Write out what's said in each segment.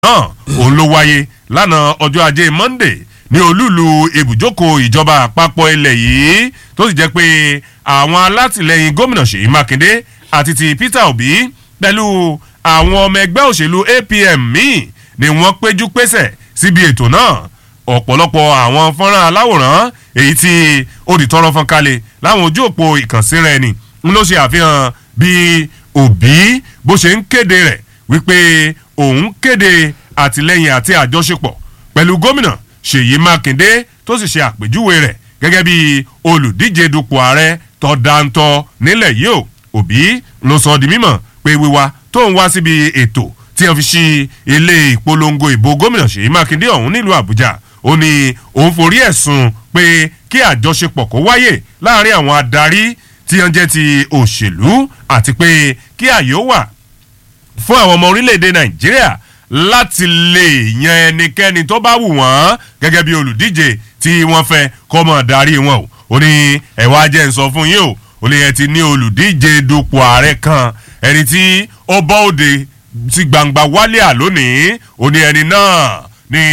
náà òun ló wáyé lánàá ọjọ́ ajé Monday ní olúùlú ibùjókòó ìjọba àpapọ̀ ilẹ̀ yìí tó sì jẹ́ pé àwọn alátìlẹyìn gómìnà Ṣèyí Mákindé àti ti Peter Obi pẹ̀lú àwọn ọmọ ẹgbẹ́ òṣèlú APM míì ni wọ́n péjú pésẹ̀ síbi ètò náà ọ̀pọ̀lọpọ̀ àwọn fọ́nrán aláwòrán èyí tí ó di tọrọ fọ́n kalẹ̀ láwọn ojú òpó ìkànsíra ẹni ń ló ṣe àfihàn bí Obi bó ṣe ń kéde rẹ̀ wípé òun kéde àtìlẹ́yìn àti àjọṣepọ̀ pẹ̀lú gómìnà Ṣèyí Mákindé tó sì ṣe àpèjúwe rẹ̀ gẹ́gẹ́ bí olùdíje dupò ààrẹ tó dáńtọ́ nílẹ̀ yìí o Obi ló sọ di mímọ̀ pé wíwá tó ń wá síbi ètò tí wọ́n fi ṣí ilé ìpolongo ìbò gómìnà Ṣèyí Mákindé ọ̀hún nílùú Àbújá ó ní òun forí ẹ̀sùn pé kí àjọṣepọ̀ kó wáyè láàrin àwọn adarí tí wọ́n jẹ́ ti òṣèlú àti pé kí àyè ó wà fún àwọn ọmọ orílẹ̀-èdè Nàìjíríà láti lè yan ẹnikẹ́ni tó bá wù wọ́n gẹ́gẹ́ bí olùdíje tí wọ́n fẹ́ kó máa darí wọn o ó ní ẹ̀wá jẹ́ ń sọ fún yín o ó lè yẹn ti ní olùdíje dupò ààrẹ kan ẹni tí ó bọ́ òde ti gbangba wálé à lónìí ó ní ẹni náà ní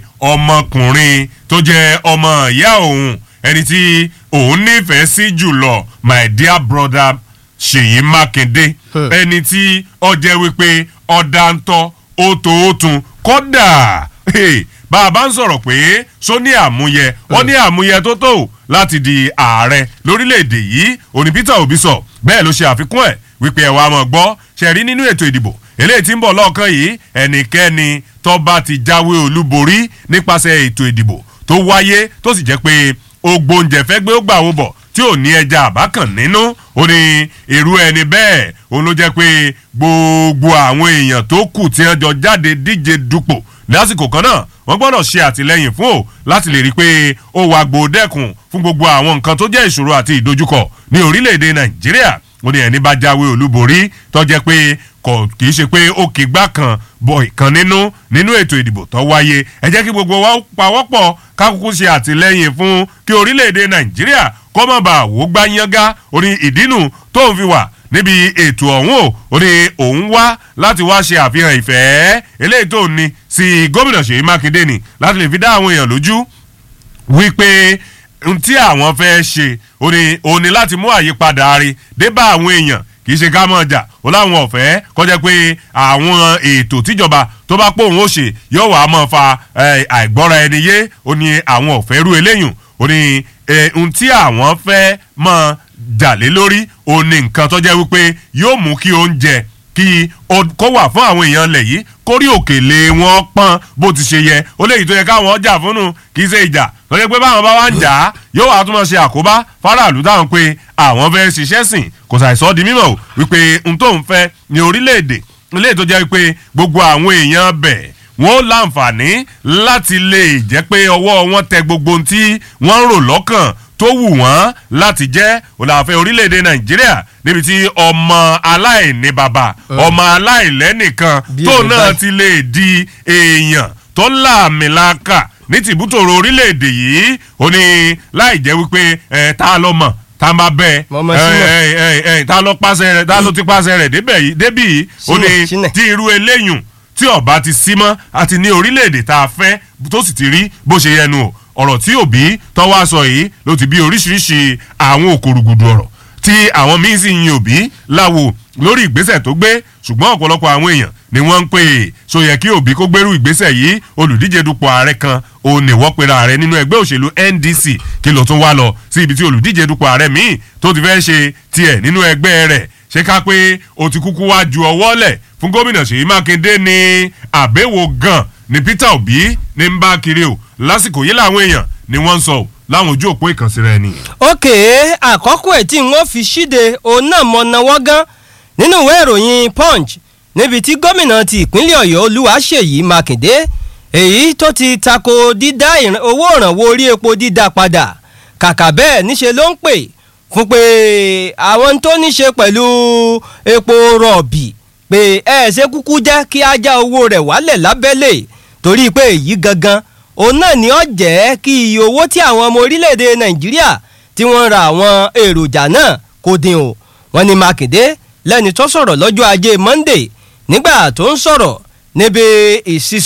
ọmọkùnrin tó jẹ́ ọmọ ìyá òun ẹni tí òun nífẹ̀ẹ́ sí jùlọ my dear brother Ṣèyí Mákindé ẹni tí ó jẹ́ wípé ọ̀dàntọ́ ó tó ó tún kódà bá a bá ń sọ̀rọ̀ pé só ní àmúyẹ wọ́n ní àmúyẹ tó tó láti di ààrẹ lórílẹ̀‐èdè yìí òní Peter Obi sọ bẹ́ẹ̀ ló ṣe àfikún ẹ̀ wípé ẹ̀ wá mọ̀ gbọ́ ṣẹ̀rí nínú ètò ìdìbò eléyìí tí ń bọ̀ lọ́ọ̀kan yìí ẹnikẹ́ni tó bá ti jáwé olúborí nípasẹ̀ ètò ìdìbò tó wáyé tó sì jẹ́ pé ògbóǹjẹ̀ fẹ́ gbé ó gbà wó bọ̀ tí ò ní ẹja àbákàn nínú ó ní irú ẹni bẹ́ẹ̀ òun ló jẹ́ pé gbogbo àwọn èèyàn tó kù tí wọ́n jọ jáde díje dupò lásìkò kan náà wọ́n gbọ́dọ̀ ṣe àtìlẹ́yìn fún o láti lè rí i pé ó wà gbòdẹ́kùn fún gbogbo àwọn nǹkan tó jẹ́ ìṣòro àti ìdojúkọ ní orílẹ̀-èdè Nàìjíríà ó ní ẹni bá jáwé olúborí tó jẹ́ pé kò kì í ṣe pé ó kì í gbá kan bọ̀ ìkan nínú nínú ètò ìdìbò tó wáyé ẹ jẹ́ kí gbogbo wa pawọ́pọ̀ kákúkú ṣe àtìlẹ́yìn fún kí orílẹ̀-èdè Nàìjíríà kó má bàa wò gbá yángá orí ìdínú tó ń fi wà níbi ètò ọ̀hún o ó ní òun wá láti wá ṣe àfihàn ìfẹ́ eléyìí tó ní sí gómìnà Ṣèyí Mákindé ni láti lè fi dá àwọn èèyàn lójú wípé tí àwọn fẹ́ ṣe ó ní ó ní láti mú àyípadà rí dé bá àwọn èèyàn kì í ṣe ká mọ̀ jà ó láwọn ọ̀fẹ́ kọjá pé àwọn ètò tíjọba tó bá pòun ó ṣe yóò wá mọ̀ fa àìgbọ́ra ẹni yé ó ní àwọn ọ̀fẹ́ rú eléyùn ó ní ohun tí àwọn fẹ́ mọ̀ jà lé lórí ó ní nǹkan tó jẹ́ wípé yóò mú kí oúnjẹ kí kó wà fún àwọn èèyàn lẹ̀ yìí kórí òkèlè wọn pọ́n bó ti ṣe yẹ ó léyìí tó yẹ káwọn jà fúnnu kì í ṣe ìjà tó yẹ pé báwọn bá wá ń jà á yóò wá tún máa ṣe àkóbá fáráàlú táwọn pé àwọn fẹ́ ṣiṣẹ́ sìn kò ṣàìsọ́ di mímọ̀ wípé n tó ń fẹ́ ní orílẹ̀-èdè ilé tó jẹ́ wípé gbogbo àwọn èèyàn bẹ̀ wọ́n láǹfààní láti lè jẹ́ pé ọwọ́ wọn tẹ gbogbo ohun tí wọ́n ń rò lọ́kàn tó wù wọ́n láti jẹ́ òlàfẹ́ orílẹ̀-èdè nàìjíríà níbi tí ọmọ aláìní bàbá ọmọ aláìlẹ́nìkan tó náà ti lè di èèyàn tó láàmìlàkà ní tìbútòrò orílẹ̀-èdè yìí ó ní láì jẹ́ wípé ẹ̀ tá a lọ mọ̀ tá a máa bẹ ẹ tá a lọ pàṣẹ rẹ̀ tá a lọ ti pàṣẹ rẹ̀ débì yìí ó ní tí irú eléyùn tí ọba ti sí mọ́ àti ní orílẹ̀-èdè tá a fẹ́ tó sì ti rí bó ṣe yẹnu o ọ̀rọ̀ tí òbí tọ́wọ́ aṣọ yìí ló ti bí oríṣiríṣi àwọn òkòrògùdù ọ̀rọ̀ tí àwọn míín sì yin òbí láwo lórí ìgbésẹ̀ tó gbé ṣùgbọ́n ọ̀pọ̀lọpọ̀ àwọn èèyàn ni wọ́n ń pè é so yẹ kí òbí kó gbérú ìgbésẹ̀ yìí olùdíje dupò ààrẹ kan òun ní wọ́n pera ààrẹ nínú ẹgbẹ́ òṣèlú NDC kí ló tún wá lọ sí ibi tí olùdíje dupò ààrẹ míì tó ti fẹ́ ṣe tiẹ̀ nínú ẹgbẹ́ rẹ̀ ṣé ká pé o ti kúkú wá ju ọwọ́ lẹ̀ fún gómìnà Ṣèyí Mákindé ní àbẹ̀wò gan ni Peter Obi ní ń bá kiri o lásìkò yìí làwọn èèyàn ni wọ́n ń sọ láwọn ojú òpó ìkànsí rẹ ni. òkè àkọ́kọ́ ẹ̀ tí wọ́n fi ṣíde òun náà mọ̀ náwó gan nínú ìwé ìròyìn Punch níbi tí gómìnà ti ìpínlẹ̀ Ọ̀yọ́ Olúwaṣèyí Mákindé èyí tó ti tako dídá owó ìrànwọ́ orí epo dídá padà kàkà bẹ́ẹ̀ níṣe ló ń pè fún pé àwọn tó ní ṣe pẹ̀lú epo rọ̀bì pé ẹ ṣe kúkú jẹ́ kí á já owó rẹ̀ wálẹ̀ lábẹ́lẹ̀ torí pé èyí gangan òun náà ni ó jẹ́ kí iye owó tí àwọn ọmọ orílẹ̀-èdè Nàìjíríà tí wọ́n ra àwọn èròjà náà kó dín o wọ́n ní Mákindé lẹ́ni tó sọ̀rọ̀ lọ́jọ́ ajé Monday nígbà tó ń sọ̀rọ̀ níbi ìsísọ